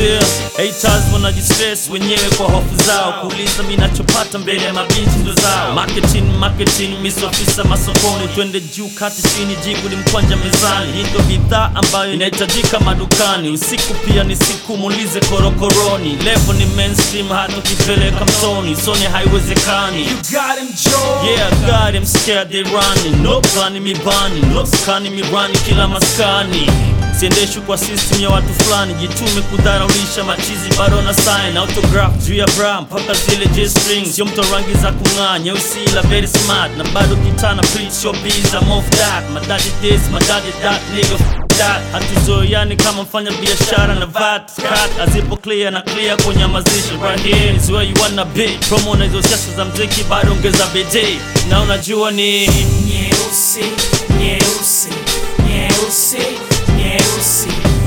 Still, haters wanajistress wenyewe kwa hofu zao kuuliza mi nachopata mbele ya mabinti ndo zao marketing marketing misofisa masokoni twende juu kati chini jibu ni mkwanja mezani hii ndo bidhaa ambayo inahitajika madukani usiku pia ni siku muulize korokoroni levo ni mainstream hata ukipeleka mtoni sone haiwezekani You got him, Joe. Yeah, I got him scared they running No plani mi bani No skani mi rani kila maskani siendeshwi kwa system ya watu fulani jitume kudharaulisha machizi bado na sign autograph juu ya bra mpaka zile j strings sio mto rangi za kung'aa nyeusi ila very smart na bado kitana preach your biz I'm off that my daddy this my daddy that nigga f- that hatuzoeani kama mfanya biashara na vat cut azipo clear na clear kunyamazisha right here is where you wanna be promo na hizo siasa za mziki bado ongeza bidii na unajua ni Nyeusi, nyeusi, nyeusi, nyeusi,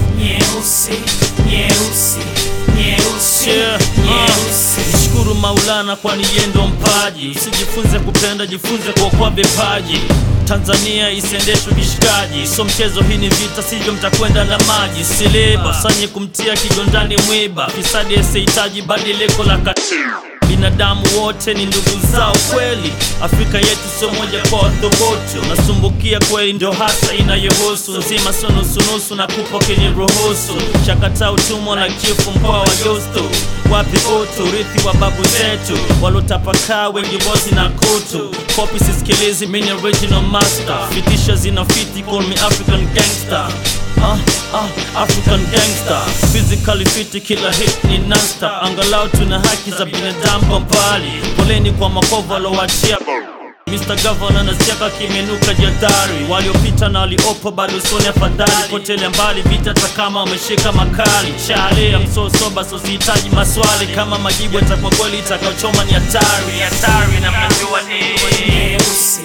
nyeusi, nyeusi, nyeusi, Yeah, nyeusi. uh, Mshukuru Maulana kwani yeye ndo mpaji. Usijifunze kupenda, jifunze kuokoa vipaji. Tanzania isiendeshwe kishikaji, so mchezo, hii ni vita, sivyo mtakwenda na maji. Siliba sanye kumtia kigondani mwiba, fisadi asihitaji badiliko la katiba. Binadamu wote ni ndugu zao kweli, Afrika yetu sio moja kwa wathogoto. Nasumbukia kweli, ndio hasa inayohusu nzima, sio nusunusu na kupo kenye ruhusu. Chakata utumwa na chifu mkoa wa Justo, wapi utu, urithi wa babu zetu walotapakaa, wengi bosi na kutu. Kopi sisikilizi, mini original master, fitisha zinafiti, call me African gangster. Ah, ah, African gangster physically fit, kila hit ni nasta. Angalau tuna haki za binadamu kwa mbali. Poleni kwa makovu alowachia Mr. Governor nasiaka kimenuka jadhari, waliopita na waliopo bado soni afadhali. Potele mbali vita hata kama wameshika makali. Chale ya msosoba so sihitaji maswali, kama majibu yatakuwa kweli itakaochoma ni hatari, hatari na mnajua ni Nyeusi,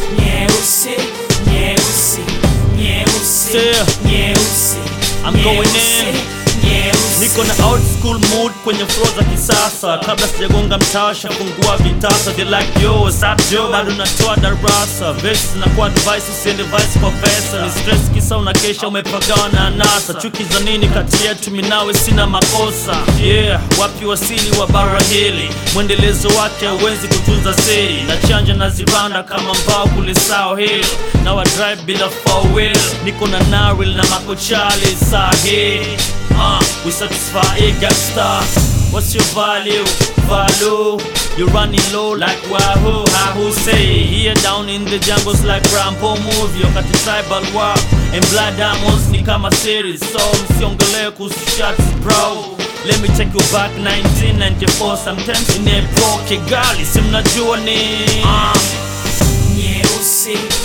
nyeusi, nyeusi, nyeusi, Still, nyeusi. I'm going nyeusi, in. nyeusi. Niko na old school mood kwenye flow za kisasa, kabla sijagonga mtasha fungua vitasa they like yo what's up yo, bado natoa darasa verses zinakuwa advice, usiende vice kwa pesa ni stress kisa unakesha umepagawa na anasa, chuki za nini kati yetu minawe sina makosa yeah, wapi wasili wa bara hili, mwendelezo wake hauwezi kutunza siri, na chanja na zibanda kama mbao kule sao hilo, na wa drive bila four wheel, niko na naril na makochali sahi Uh, we satisfy a gangster. What's your value? Value. You're running low like Wahoo. Wahoo say here down in the jungles like Rambo movie. Wakati tribal war and blood diamonds ni kama series. So msiongelee kuhusu shots bro. Let me take you back 1994 sometimes in a Kigali. Si mnajua ni Nyeusi,